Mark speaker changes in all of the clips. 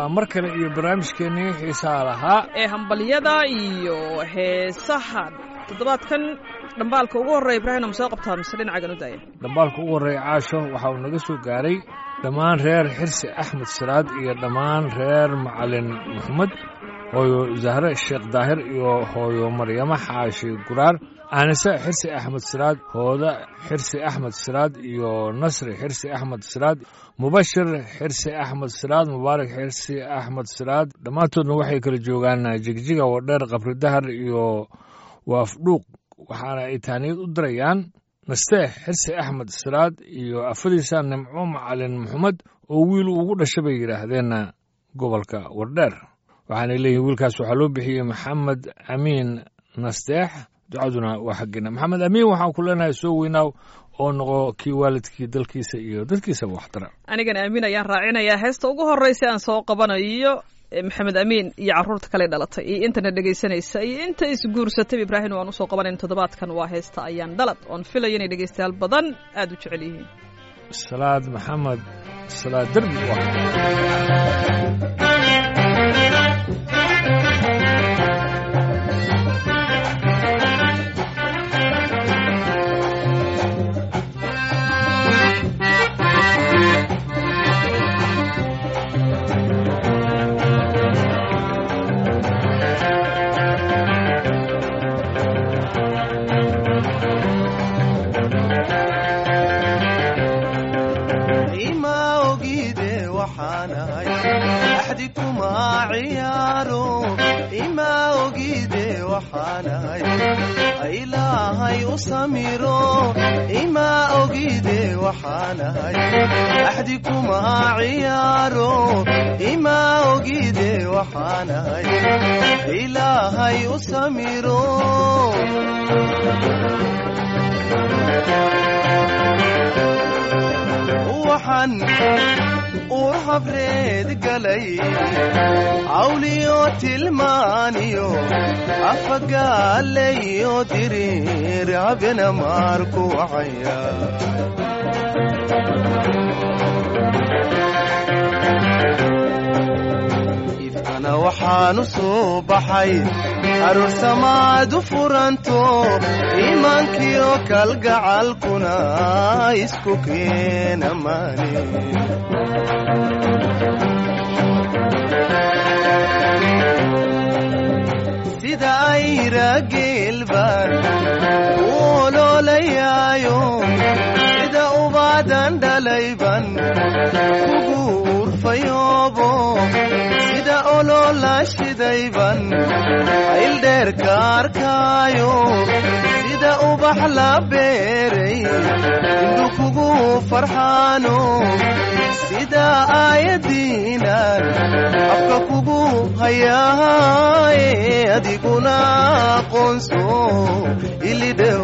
Speaker 1: waa mar kale iyo barnaamijkeennii xiisaha lahaa
Speaker 2: ee hambalyada iyo heesaha toddobaadkan dhambaalka ugu horreeya ibraahim ama soo qabtaa mise dhinacagan u daaya
Speaker 1: dhambaalka ugu horreeya caasho waxa uu naga soo gaaray dhammaan reer xirsi axmed siraad iyo dhammaan reer macalin maxamed hooyo zahre sheekh daahir iyo hooyo maryamo xaashi guraar aanise xirsi axmed siraad hooda xirsi axmed siraad iyo nasri xirsi axmed siraad mubashir xirsi axmed siraad mubaarak xirsi axmed siraad dhammaantoodna waxay kala joogaan jigjiga wadheer qabri dahar iyo waafdhuuq waxaana ay taaniyad u dirayaan nasteex xirsi axmed siraad iyo afadiisa nimco macalin maxamed oo wiil ugu dhasha bay yidhaahdeen gobolka wardheer waxaanay leeyihin wiilkaas waxaa loo bixiyey maxamed amiin nasteex ducaduna waa xaggeena maxamed amiin waxaan ku leenahay soo weynaaw oo noqo kii waalidkii dalkiisa iyo dadkiisaba waxtara
Speaker 2: anigana amiin ayaan raacinayaa heesta ugu horreysa aan soo qabanayo maxamed amiin iyo carruurta kale dhalatay iyo intana dhegaysanaysa iyo inta isguursatay ibraahim waan usoo qabanayn toddobaadkan waa heesta ayaan dhalad oon filaya inay dhegaystayaal badan aada u jecel yihiin
Speaker 1: salaad maxamed salaad derbi
Speaker 3: ilaahay u samiro ima ogide waxaanahay axdi kuma ciyaaro ima ogide waxaanahay ilaahay u samiro waxaan ur habreed galay cawliyo tilmaaniyo afagaalayo diriir habena maarku wacaya ifkana waxaanu soo baxay aroosamaad u furanto iimaankiyo kalgacalkuna isku keena maani sida ayra geelbaan u oloolayaayo sida ubaadan dhalayban kugu urfayoobo sida oloola shidayban ayldheerka arkaayo sida ubax la beeray indhu kugu farxaano sida aayadiinan afka kugu hayaaye adiguna aqoonso ilidhew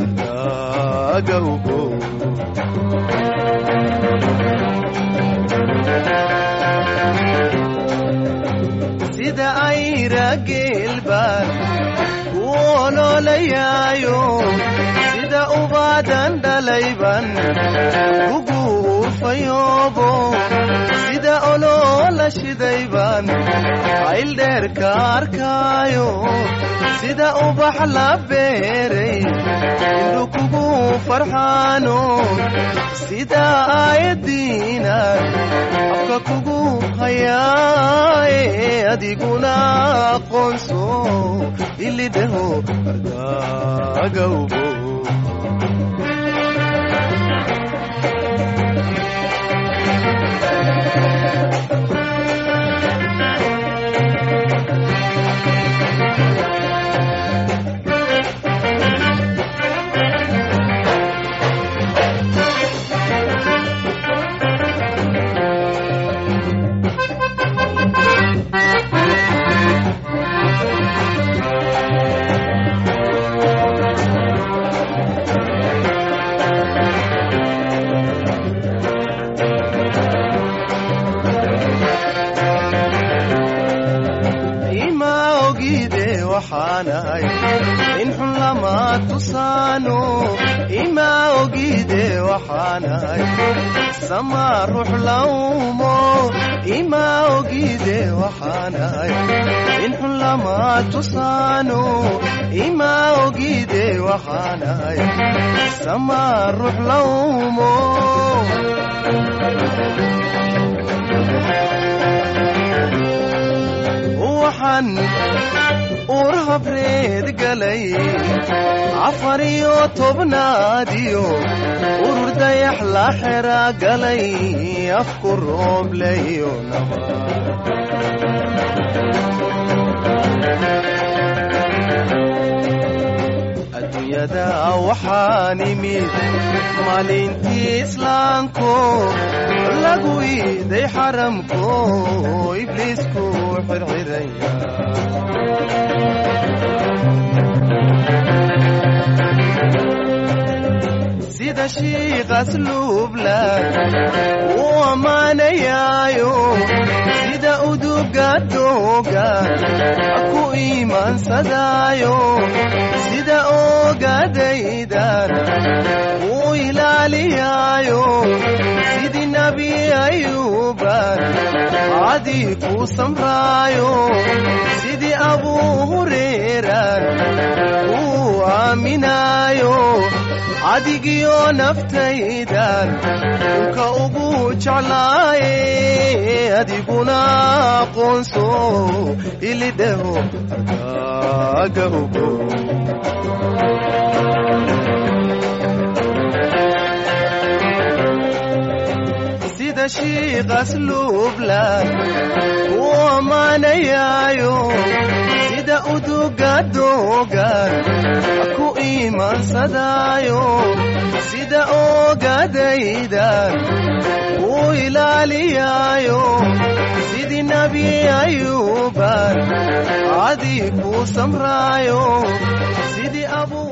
Speaker 3: agawgo sida ayra geelbaan ku oloolayaayo sida ubaadan dhalayban kugu urfayoobo sida oloola shidayban ayldheerka arkaayo sida ubax la beeray indhu kugu farxaano sida aayadiinan afka kugu hayaaye adiguna aqoonso ilidheho ardaagawbo waxaanahay in xun lama tusaano ima ogide waxaanahay sama ruux laumo ima ogide waxaanahay in xun lama tusaano ima ogide waxaanahay sama ruux laumo waxaan uur habreed galay afar iyo tobnaadiyo urur dayax la xera galay afku roobleyo naba adduunyada waxaan imid maalintii islaamko lagu iiday xaramko ibliisku xirxiraya sida shiiqas luublan uu ammaanayaayo sida uduga dooga ku iimaansadaayo sida ogadaydan uu ilaaliyaayo sidii nabi ayuuban cadii ku samraayo sidii abuu hureeran uu aaminaayo cadigiyo naftaydan dhulka ugu jeclaaye adiguna aqoonso ilidhaho argaaga ogo sida shiiqas luublan uu ammaanayaayo sida uduga doogan ku iimaansadaayo sida ogadaydan uu ilaaliyaayo sidii nabi ayuuban cadii ku samraayo sidii abuu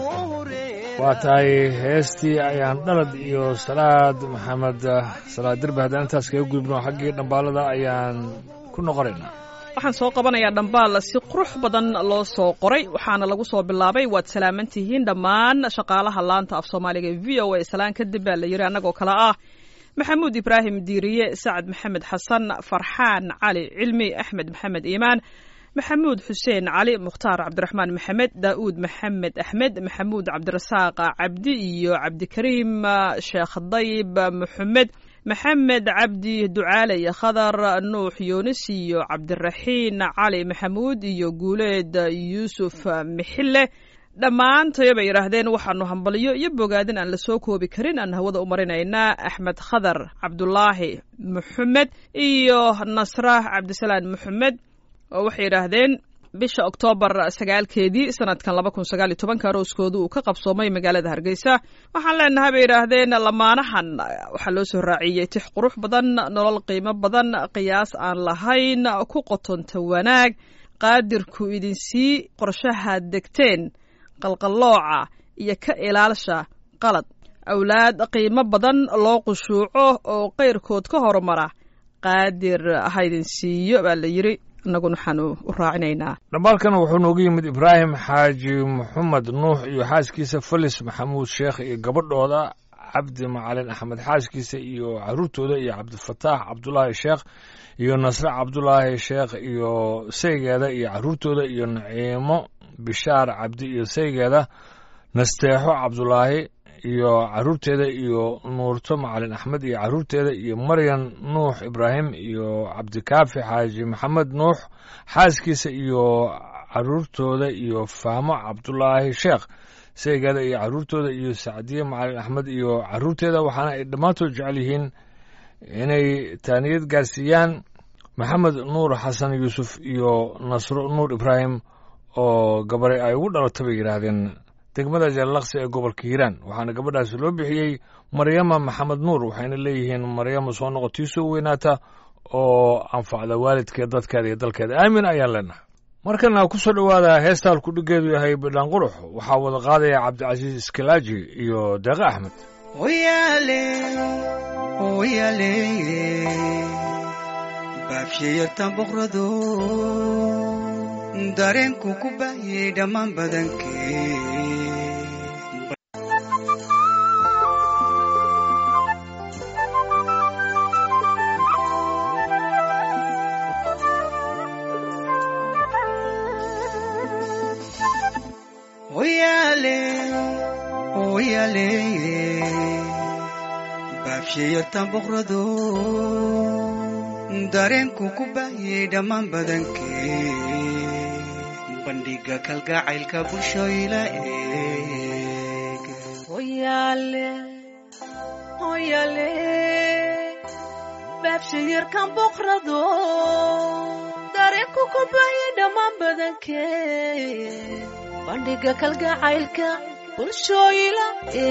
Speaker 1: waa tahay heestii ayaan dhalad iyo salaad maxamed salaad derbi haddaan intaas kaga gudubno xaggii dhambaalada ayaan ku noqonaynaa
Speaker 2: waxaan soo qabanayaa dhambaal si qurux badan loo soo qoray waxaana lagu soo bilaabay waad salaaman tihiin dhammaan shaqaalaha laanta af soomaaliga e v o a salaan kadib baa la yidhi annagoo kale ah maxamuud ibraahim diiriye sacad maxamed xasan farxaan cali cilmi axmed maxamed iimaan maxamuud xuseen cali mukhtaar cabdiraxmaan maxamed daa'uud maxamed axmed maxamuud cabdirasaaq cabdi iyo cabdikariim sheekh dayib maxamed maxamed cabdi ducaale iyo khadar nuux yuunis iyo cabdiraxiin cali maxamuud iyo guuleed yuusuf mixille dhammaantayo bay yidhaahdeen waxaanu hambalyo iyo bogaadin aan la soo koobi karin aan hawada u marinaynaa axmed khadar cabdulaahi maxamed iyo nasra cabdisalaan maxamed oo waxay yidhaahdeen bisha oktoobar sagaalkeedii sanadkan laba kun sagaal iyo tobanka arooskooda uu ka qabsoomay magaalada hargeysa waxaan leenahay bay yidhaahdeen lamaanahan waxaa loo soo raaciyey tix qurux badan nolol qiimo badan qiyaas aan lahayn ku qotonta wanaag qaadirku idinsii qorshahaad degteen qalqallooca iyo ka ilaalsha qalad awlaad qiimo badan loo qushuuco oo qayrkood ka horumara qaadir haydin siiyo baa la yidhi innaguna waxaanu u raacinaynaa
Speaker 1: dhambaalkana wuxuu noogu yimid ibraahim xaaji maxamed nuux iyo xaaskiisa felis maxamuud sheekh iyo gabadhooda cabdi macalin axmed xaaskiisa iyo caruurtooda iyo cabdifataax cabdulaahi sheekh iyo nasre cabdulaahi sheekh iyo saygeeda iyo caruurtooda iyo naciimo bishaar cabdi iyo saygeeda nasteexo cabdulaahi iyo caruurteeda iyo nuurto macalin axmed iyo caruurteeda iyo maryan nuux ibraahim iyo cabdikaafi xaaji maxamed nuux xaaskiisa iyo caruurtooda iyo fahmo cabdulaahi sheekh saygeeda iyo caruurtooda iyo sacdiye macalin axmed iyo caruurteeda waxaana ay dhammaantood jecel yihiin inay taaniyad gaarsiiyaan maxamed nuur xasan yuusuf iyo nasro nuur ibraahim oo gabaray ay ugu dhalatay bay yidhaahdeen degmada jallaqsi ee gobolka hiiraan waxaana gabadhaasi loo bixiyey maryama maxamed nuur waxayna leeyihiin maryama soo noqotii soo weynaata oo anfacda waalidkeed dadkeeda iyo dalkeeda aamin ayaan leenahay markana ku soo dhowaada heesta halku dhiggeedu yahay bidhaan qurux waxaa wada qaadaya cabdicasiis iskalaaji iyo deeqe axmed
Speaker 4: Oyale, oyale, baabshayartan boqrado dareenku ku baayay dhammaan badankee Oyale, oyale, baabshayartan boqrado, dareenku ku baayay dhammaan badankee, bandhiga kalgacaylka bulshooyla eeg.
Speaker 5: Oyale, oyale, baabshayarkan boqrado, dareenku ku baayay dhammaan badankee. bandhiga kalgacaylka bulshooyila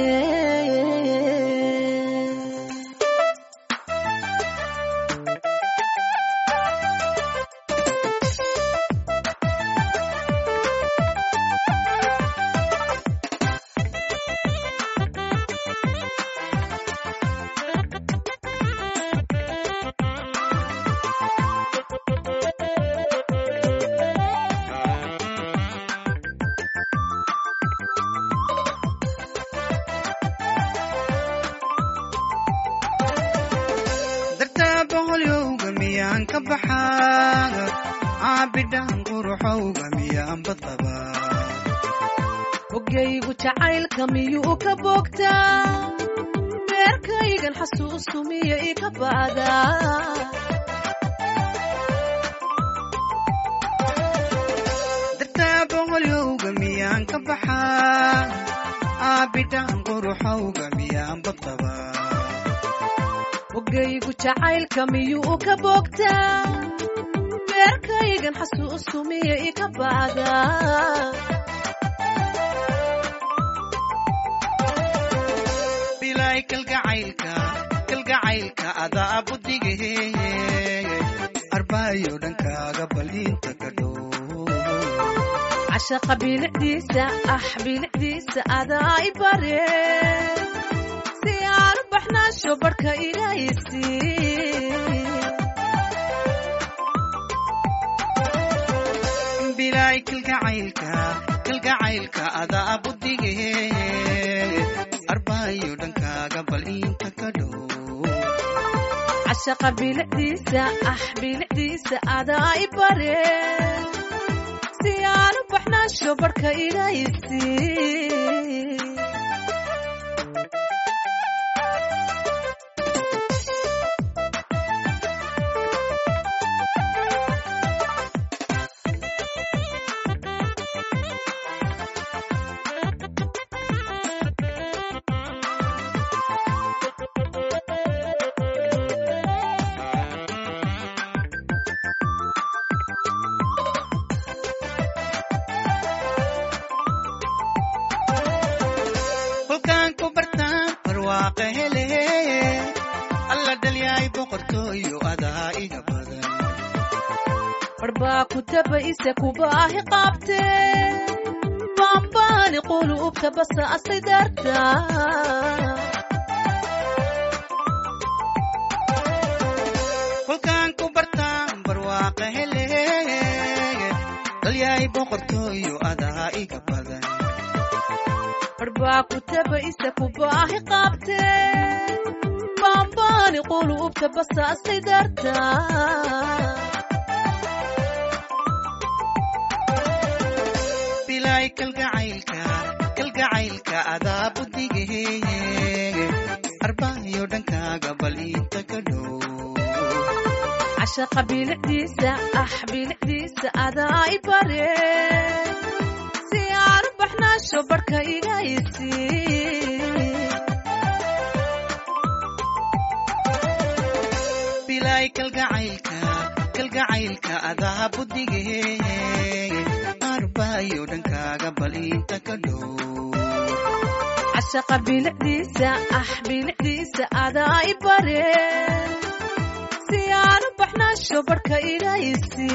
Speaker 4: dartaa boqolyowga miyaan ka baxaa caabidhaan quruxowga miyaan bad qabaa
Speaker 5: ogaygu jacaylka miyuu ka boogtaa beerkaygan xasuustu miya ika ba'daa
Speaker 4: dartaa boqolyowga miyaan ka baxaa caabidhaan quruxowga miyaan bad qabaa
Speaker 5: ogaygu jacaylka miyuu ka boogtaa beerkaygan xasuustu miya ika ba'daa
Speaker 4: bilaay kalgacaylka kalgacaylka adaa budige arbaayo dhankaaga baliinta ka dhow
Speaker 5: cashaqa bilicdiisa ah bilicdiisa adaa i bare si aan u baxnaasho barhka igaysi
Speaker 4: bilaay kalgacaylka kalgacaylka adaa budige arbaayo dhankaaga baliinta ka dhow
Speaker 5: cashaqa bilicdiisa ah bilicdiisa adaa i bare si aan u baxnaasho barhka igaysi
Speaker 4: kolkaan ku bartaan barwaaqa hele alla dhalyaay boqortooyo adaa iga badan
Speaker 5: barbaa ku tabayse kubaahi qaabte baambaani quluubta basa asay darta
Speaker 4: kolkaan ku bartaan barwaaqa hele dhalyaay boqortooyo adaa iga badan
Speaker 5: barbaa ku tabayse kubaahi qaabte baambaani quluubta basa asay darta
Speaker 4: bilaay kalgacaylka kalgacaylka adaa budige arbaayo dhankaaga baliinta ka dhow
Speaker 5: cashaqa bilicdiisa ah bilicdiisa adaa i bare si aan u baxnaasho barhka igaysi
Speaker 4: bilaay kalgacaylka kalgacaylka adaa budige arbaayo dhankaaga baliinta ka dhow
Speaker 5: cashaqa bilicdiisa ah bilicdiisa adaa i bare si aan u baxnaasho barhka igaysi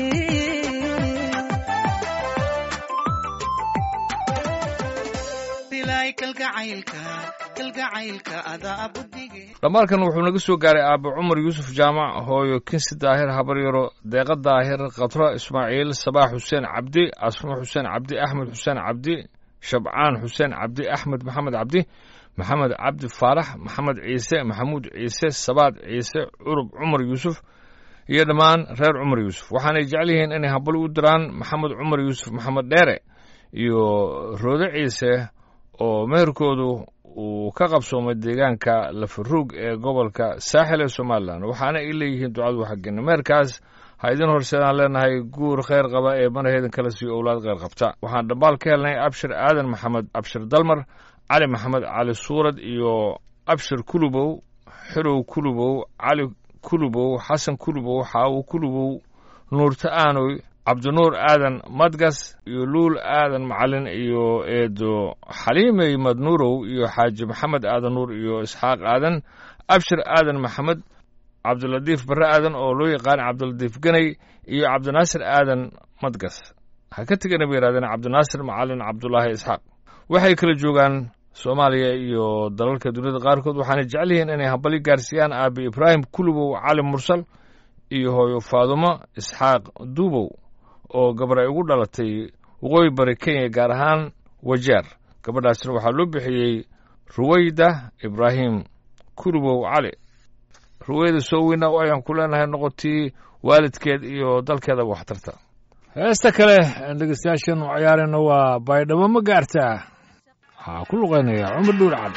Speaker 4: bilaay kalgacaylka kalgacaylka adaa budige
Speaker 1: dhammaalkan wuxuu naga soo gaaray aabbe cumar yuusuf jaamac hooyo kinsi daahir habaryaro deeqa daahir khatro ismaaciil sabaax xuseen cabdi asmo xuseen cabdi axmed xuseen cabdi shabcaan xuseen cabdi axmed maxamed cabdi maxamed cabdi faarax maxamed ciise maxamuud ciise sabaad ciise curub cumar yuusuf iyo dhammaan reer cumar yuusuf waxaanay jecel yihiin inay habal u diraan maxamed cumar yuusuf maxamed dheere iyo roode ciise oo meherkoodu uu ka qabsoomay deegaanka lafaruug ee gobolka saaxil ee somalilan waxaana ay leeyihiin ducadu xaggina meherkaas ha idin horseedaan leenahay guur kheyr qaba ee manaheedan kala siiyo owlaad kheyr qabta waxaan dhambaal ka helnay abshir aadan maxamed abshir dalmar cali maxamed cali suurad iyo abshir kulubow xirow kulubow cali kulubow xasan kulubow xaawo kulubow nuurta aanoy cabdinuur aadan madgas iyo luul aadan macalin iyo eedo xaliimey madnuurow iyo xaaji maxamed aadan nuur iyo isxaaq aadan abshir aadan maxamed cabdilatiif barre aadan oo loo yaqaan cabdilatiif ganay iyo cabdinaasir aadan madgas ha ka tegana bay yidhahdeen cabdinaasir macalin cabdulaahi isxaaq waxay kala joogaan soomaaliya iyo dalalka duniyada qaarkood waxaana jecel yihiin inay hambali gaarsiiyaan aabi ibraahim kulubow cali mursal iyo hooyo faadumo isxaaq duubow oo gabar ay ugu dhalatay waqooyi bari kenya gaar ahaan wajeer gabadhaasna waxaa loo bixiyey ruwayda ibraahim kulubow cali ruwayda soo weyna oo ayaan ku leenahay noqotii waalidkeed iyo dalkeedaba waxtarta heesta kale aan dhegeystayaashan u ciyaarayna waa baydhabo ma gaartaa waxaa ku luqaynaya cumar dhuur cali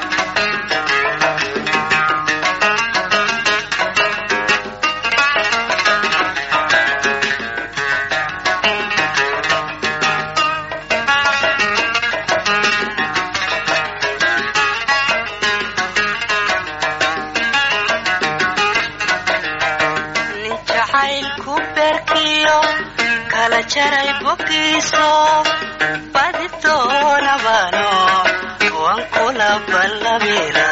Speaker 6: nin jacaylku beerkiyo kala jaray bogiiso badi doonabano waan kula ballamira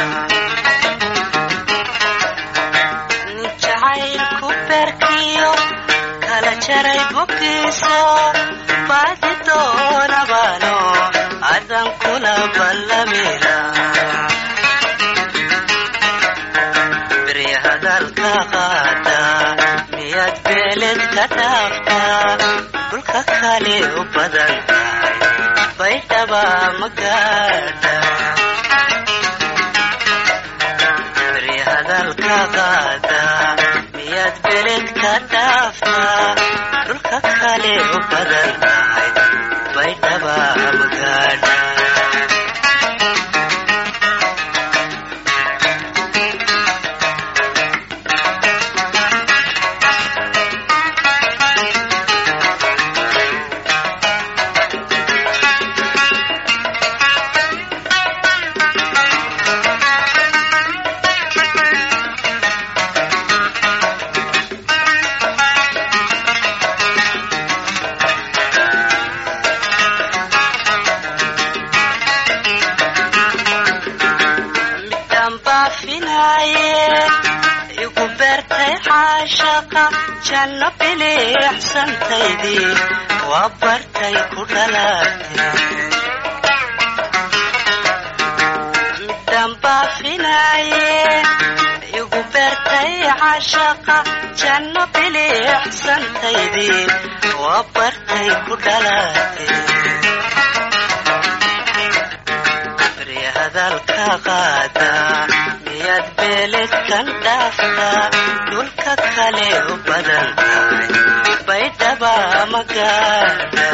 Speaker 6: nin jacaylku beerkiyo kala jaray bogiiso badi doonabano adan kula ballamira beri hadalka qaada miyaad beeled ka dhaaftaa dhulka kale u badan tahay baydhaba ma gaadha beri hadalka qaada miyaad beeled ka dhaaftaa dhulka kale u badan tahay baydhaba ma gaadha midaan baafinaaye igu beertay caashaqa janno biliicsantaydii waa bartay ku dhalaatay midaan baafinaaye igu beertay caashaqa janno biliicsantaydii waa bartay ku dhalaatay beri hadalka qaada miyaad beeled kan dhaaftaa dhulka kale u badan tahay baydhaba ma gaadha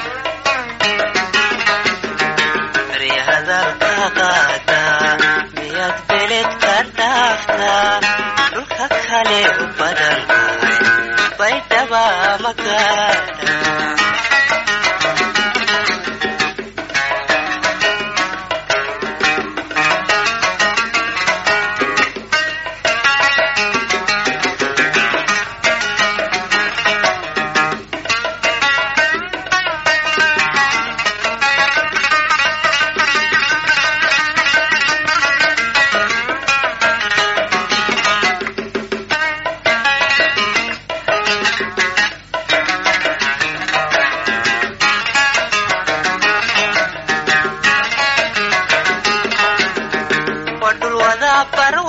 Speaker 6: beri hadalka qaada miyaad beeled kan dhaaftaa dhulka kale u badan tahay baydhaba ma gaadha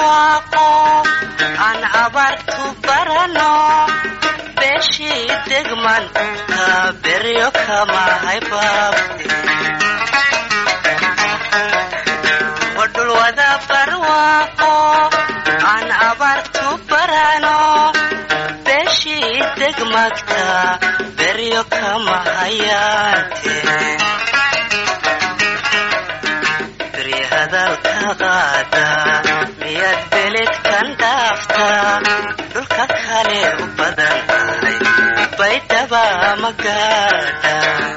Speaker 6: barwaaqo aan abaartu barano beeshii degman ka beryo kama haybaab wadhul wada barwaaqo aan abaartu barano beeshii degmagta beryo kama hayaante beri hadalka qaada miyaad beledkan dhaaftaa dhulka kale u badan tahay baydhaba magaadha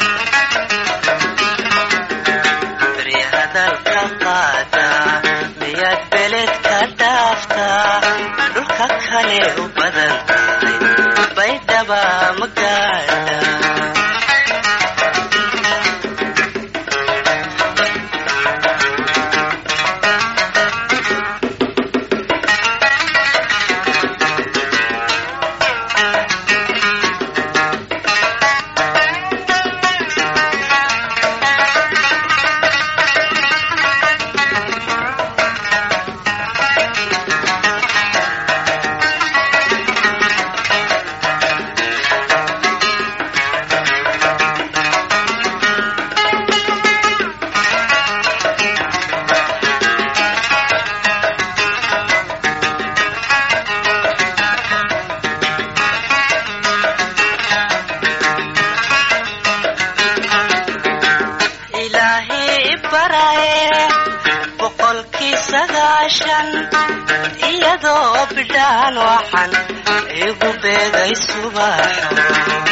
Speaker 6: beri hadalka qaada miyaad beledka dhaaftaa dhulka kale u badan tahay baydhaba magaadha ilaahay baraye boqolkii sagaashan iyadoo bidhaan waxan igu beegay subaxo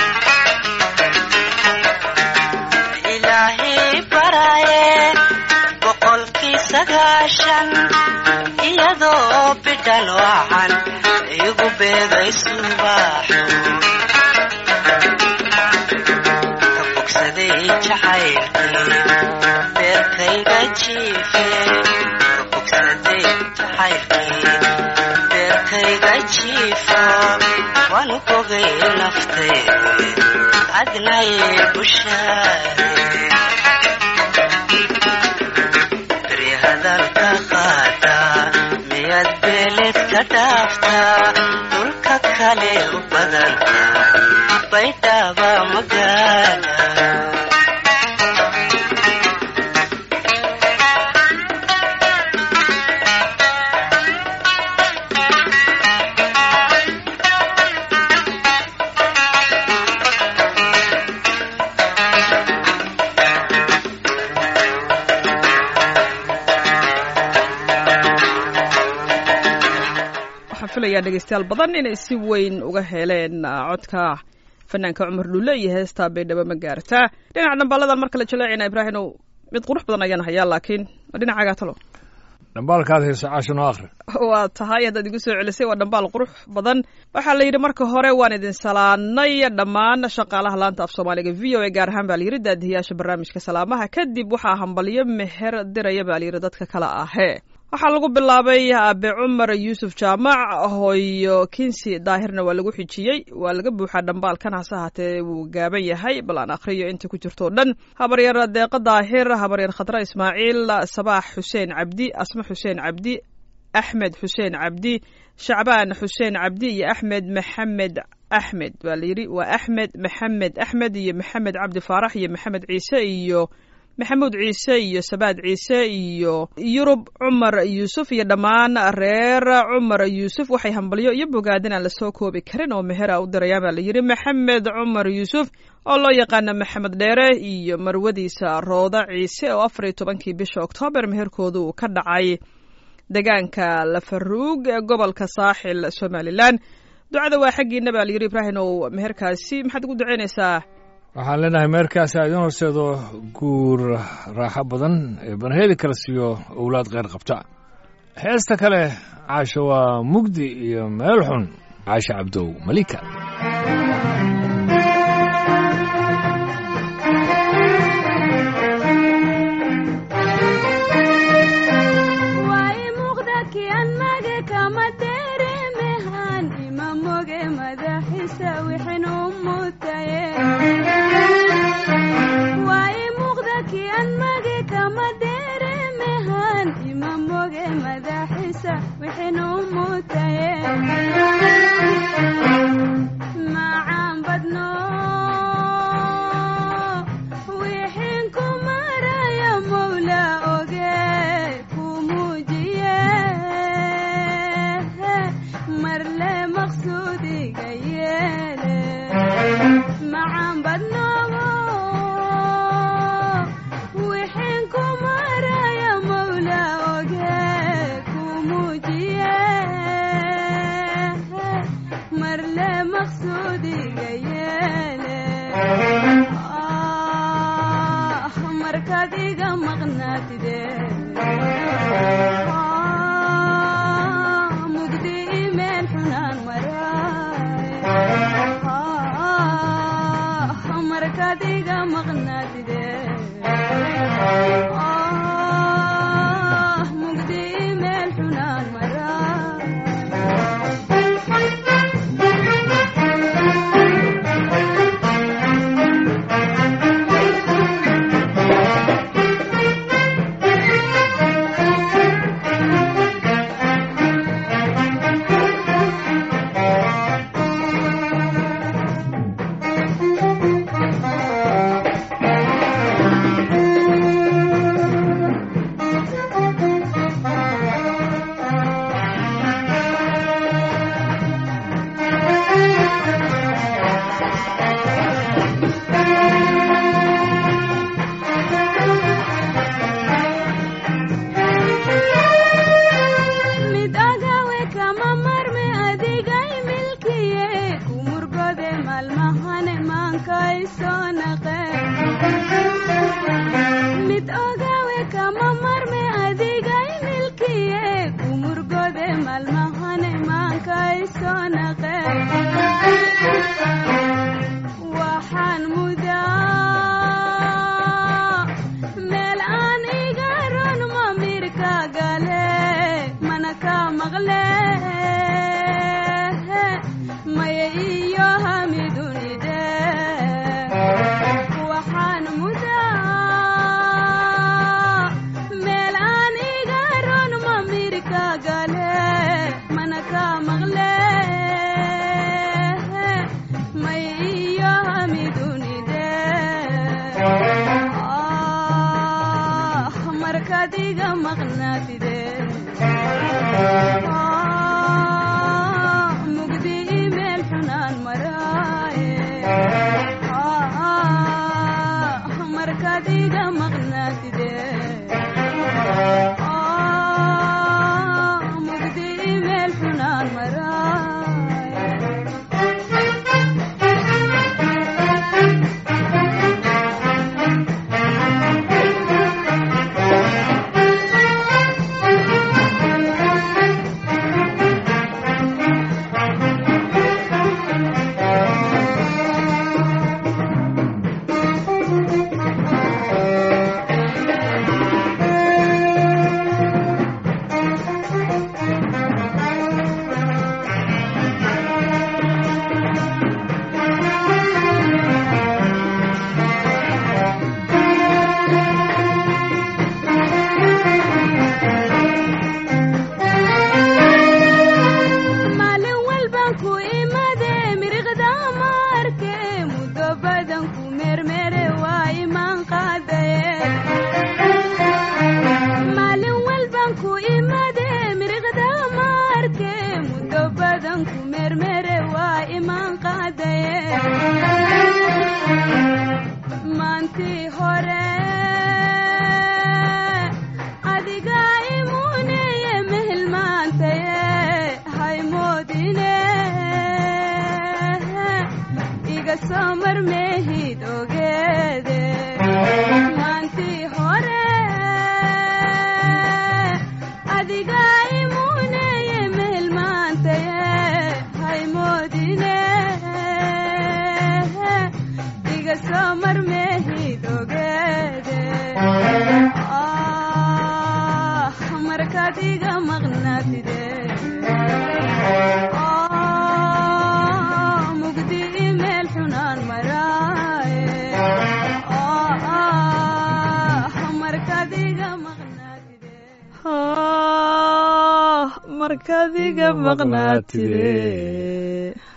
Speaker 6: ilaahay baraye boqolkii sagaashan iyadoo bidhaan waxan igu beegay subaxo ka bogsaday jacaylkii beerkayga jiife ka bogsaday jacaylkii beerkayga jiifo waanu bogay naftaydi adnay bushaare beri hadalka qaada miyaad beeled ka dhaaftaa dhulka kale u badan baydhaba magaala
Speaker 2: waxaan filayaa dhegaystayaal badan inay si weyn uga heleen ah, codka fanaanka cumar dhulle iyo heestaa baydhabo ma gaartaa dhinaca dhambaaladan marka la jaleecina ibraahimow mid qurux badan ayaan hayaa laakiin waa dhinacaagaa talo
Speaker 1: dhambaalkaad hayso caashan oo akhri
Speaker 2: waa tahay haddaad igu soo celisay waa dhambaal qurux badan waxaa la yidhi marka hore waan idin salaanay dhammaan shaqaalaha laanta af soomaaliga v o a gaar ahaan baa la yidhi daadihiyaasha barnaamijka salaamaha kadib waxaa hambalyo meher diraya baa la yidhi dadka kale ahee waxaa lagu bilaabay aabe cumar yuusuf jaamac hooyo kinsi daahirna waa lagu xijiyey waa laga buuxaa dhambaalkan hase ahaatee wuu gaaban yahay bal aan akhriyo inta ku jirto o dhan habaryar deeqa daahir habaryar khadra ismaaciil sabaax xuseen cabdi asma xuseen cabdi axmed xuseen cabdi shacbaan xuseen cabdi iyo axmed maxamed axmed baa la yidhi waa axmed maxamed axmed iyo maxamed cabdi faarax iyo maxamed ciise iyo maxamuud ciise iyo sabaad ciise iyo yurub cumar yuusuf iyo dhammaan reer cumar yuusuf waxay hambalyo iyo bogaadin aan lasoo koobi karin oo mehera u dirayaan baa la yidhi maxamed cumar yuusuf oo loo yaqaana maxamed dheere iyo marwadiisa rooda ciise oo afar iyo tobankii bisha oktoobar meherkooda uu ka dhacay deegaanka lafaruug ee gobolka saaxil somalilan ducada waa xaggiina baa la yidhi ibraahim ow meherkaasi maxaad ugu ducaynaysaa
Speaker 1: waxaan leenahay meerkaasi aa idiin horseedo guur raaxo badan ee banheedi kala siiyo owlaad kheyr qabta heesta kale caasho waa mugdi iyo meel xun caasho cabdow malika
Speaker 7: way muuqda kian mage kama deremehan ima moge madaxisa wixin u mutaye way muuqda kian mage kama deremehan ima moge madaxisa wixin macaan badnoobo wixin ku maraya mawla oge ku muujiye marle maqsuudiga yeele ah markaad iga maqnaatide ah mugdi imeel xunaan maraaye ah markaad iga maqnaatide ah mugdi imeel xunaan maraaye mid agawe kama marme adigay milkiye kumurgode malmahane maankay soo naqe mid ogawe kama marme adigay milkiye kumurgode malmahane maankay soo naqe waxaan mudaa meel aan iga ron mamirka gale mana ka maqle maya iyo hamidunide waxaan mudaa meel aan iga ron mamirka gale mana ka maqle maya iyo hamidunide ah markaad iga maqnaatide ah mugdi imeel xunaan maraaye ah markaad iga maqnaatide ah mugdi imeel xunaan maraaye maalin walban ku imade miriqda maarke muddo badan ku mermere waa imaan qaadaye maalin walban ku imade miriqda maarke muddo badan ku mermere waa imaan qaadaye maantii hore adiga imuneye mehelmaantaye haymoodine iga soo marmeehid ogeede maantii hore adiga imuneye mehelmaantaye haymoodine iga soo marmeehid ogeede ah markaad iga maqnaatide ah mugdi imeel xunaan maraaye ah markaad iga maqnaatide
Speaker 2: ah markaad iga maqnaatide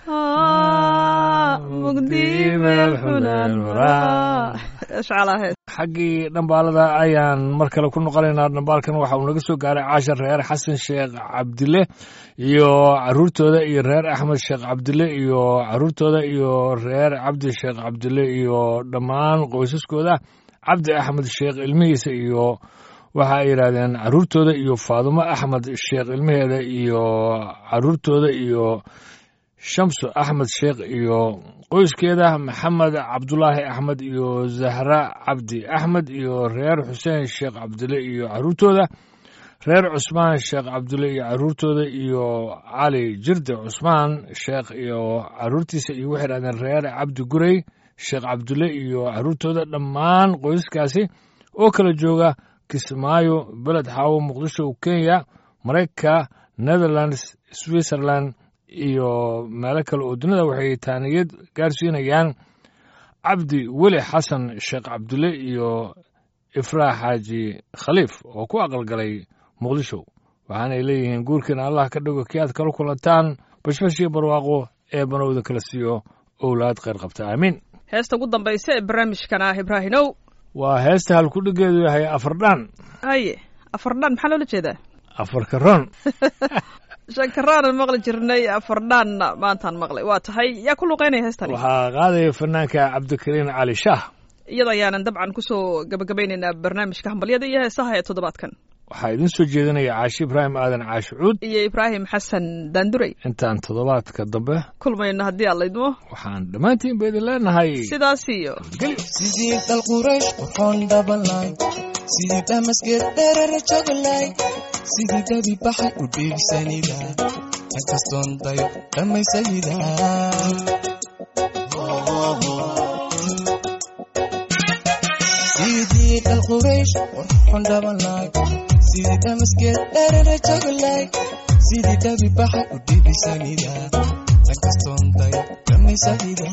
Speaker 2: ah mugdi meel xunaan maraa ishcalaheed
Speaker 1: xaggii dhambaalada ayaan mar kale ku noqonaynaa dhambaalkan waxa uu naga soo gaaray caashar reer xasan sheekh cabdile iyo caruurtooda iyo reer axmed sheekh cabdile iyo caruurtooda iyo reer cabdi sheekh cabdile iyo dhammaan qoysaskooda cabdi axmed sheekh ilmihiisa iyo waxa ay yidhaahdeen caruurtooda iyo faadumo axmed sheekh ilmaheeda iyo caruurtooda iyo shamsu axmed sheekh iyo qoyskeeda maxamed cabdulaahi axmed iyo zahra cabdi axmed iyo reer xuseen sheekh cabdile iyo caruurtooda reer cusmaan sheekh cabdile iyo caruurtooda iyo cali jirde cusmaan sheekh iyo caruurtiisa iyo waxay dhahdeen reer cabdi gurey sheekh cabdile iyo caruurtooda dhammaan qoysaskaasi oo kala jooga kismaayo beled xaawo muqdisho kenya maraykanka netherlands switzerland iyo meelo kale oo dunida waxay taaniyad gaarsiinayaan cabdi weli xasan sheekh cabdile iyo ifraax xaaji khaliif oo ku aqalgalay muqdisho waxaanay leeyihiin guurkiina allah ka dhigo kii aad kala kulantaan bashbashii barwaaqo ee banowda kala siiyo owlaad kheyr qabta aamiin
Speaker 2: heesta ugu dambaysa ee barnaamijkan ah ibraahinow
Speaker 1: waa heesta halkudhigeedu yahay afardhaan
Speaker 2: haye afardhaan maxaa loola jeedaa
Speaker 1: afarka ron
Speaker 2: shankaraanan maqli jirnay afardhaanna maantaan maqlay waa tahay yaa ku luqeynaya heestani
Speaker 1: waxaa qaadaya fanaanka cabdikariin cali shaah
Speaker 2: iyada ayaanan dabcan kusoo gabagabaynaynaa barnaamijka hambalyada iyo heesaha ee toddobaadkan
Speaker 1: waxaa idin soo jeedinaya caashi ibraahim aadan caashi cuud
Speaker 2: iyo ibraahim xasan daanduray
Speaker 1: intaan toddobaadka dambe
Speaker 2: kulmayno haddii aad laydmo
Speaker 1: waxaan dhammaantiin ba idin leenahay
Speaker 2: sidaas iyo
Speaker 4: sidii dal quraysh qurxoon dhabalay sidii damasgeed dherere joglay sidii dabi baxay u dhiibsanida inkastoon dayo dhammaysayida sidii dal quraysh qurxoon dhabalay sidii damasgeed dherere joglay sidii dabi baxay u dhiibsanida inkastoon dayo dhammaysayida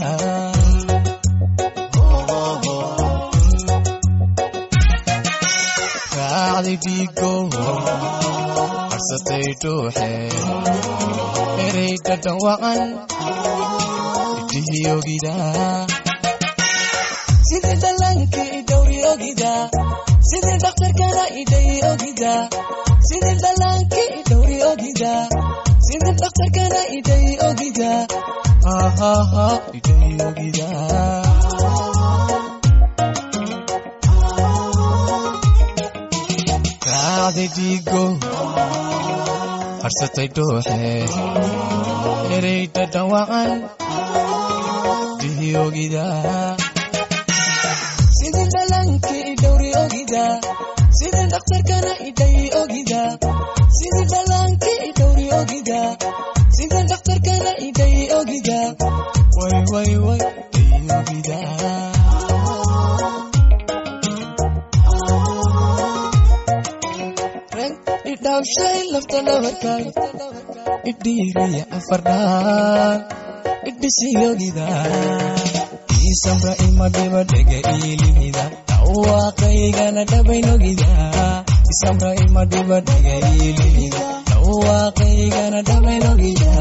Speaker 4: raacday dhiigo harsatay dhuuxe erey dhadhan wacan idhihii ogida sidii dhallankii idhowri ogida sidii dhakhtarkana idhay ogida sidii dhallaankii idhowri ogida sidii dhakhtarkana idhay ogida hahaha idhay ogida raacday dhiigo harsatay dhuuxe erey dhadhan wacan dhihi ogida sidii dhallaankii idhowri ogida sidii dhakhtarkana idhay ogida sidii dhallaankii idhowri ogida sidii dhakhtarkana idhay ogida way way way idhay ogida idhaawshay lafta dhabarkay idhiiriya afardhaan idhisiyogida isamra imadhiba dhega iilimida dhawaaqaygana dhabaynogida isamra imadhiba dhega iilimida dhawaaqaygana dhabaynogida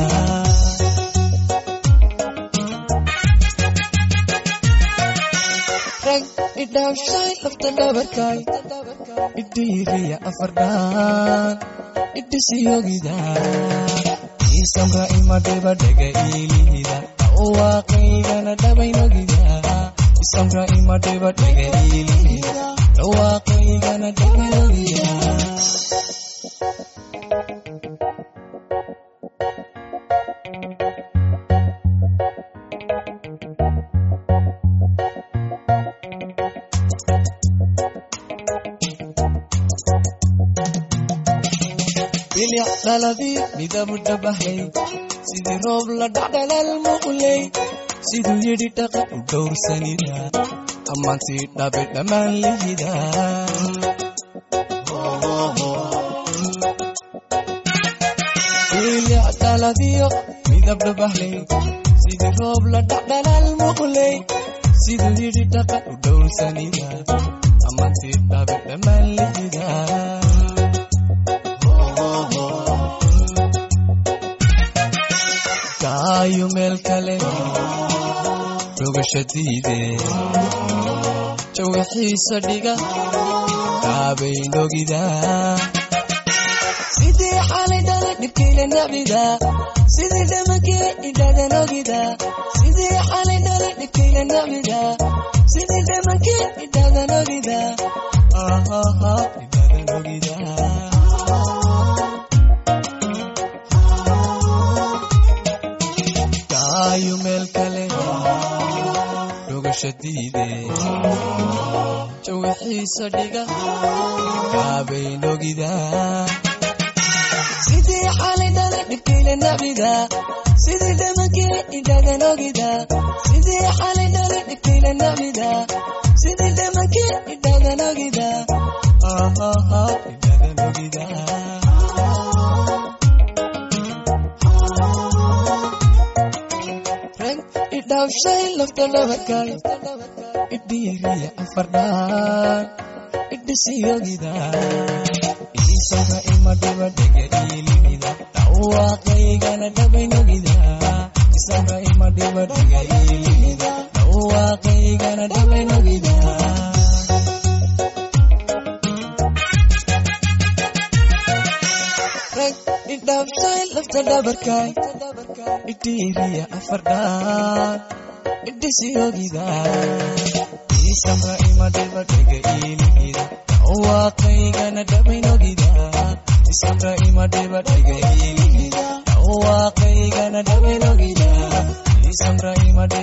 Speaker 4: rag idhaawshay lafta dhabarkay idhiiriya afardhaan idhisiyogida isamra imadhiba dhega iilihida dhawaaqaygana dhabaynogida isamra imadhiba dhega iilihida dhawaaqaygana dhabaynogida bilic dhaladii midabu dhabahay sidii roob la dhacdhalal muqley siduu yidhi dhaqan u dhowrsanida ammaantii dhabe dhammaan lihida bilic dhaladiyo midab dhabahley sidii roob la dhacdhalal muqley siduu yidhi dhaqan u dhowrsanida ammaantii dhabe dhammaan lihida kaayo meel kale rogashadiide jawixiisa dhiga kaabaynogida sidii xalay dhala dhibkayla nabida sidii dhamankii idhadanogida sidii xalay dhala dhibkayla nabida sidii dhamankii idhadanogida ahaha idhadanogida kaayu meel kale dhugasha diide jawixiisa dhiga kaabaynogida sidii xalay dhala dhibkayla nabida sidii dhamankii idhadanogida sidii xalay dhala dhibkayla nabida sidii dhamankii idhadanogida ahaha idhadanogida rag idhaafshay lafta dhabarkay idhiiriya afardhaan idhisiyogida isaga ima dhibadhega iilimida dhawaaqaygana dhabaynogida isaga ima dhibadhega iilimida dhawaaqaygana dhabaynogida rag idhaafshay lafta dhabarkay idhiiriya afardhaan idhisiyogida isaga ima dhibadhega iilimida dhawaaqaygana dhabaynogida isaga ima dhibadhega iilimida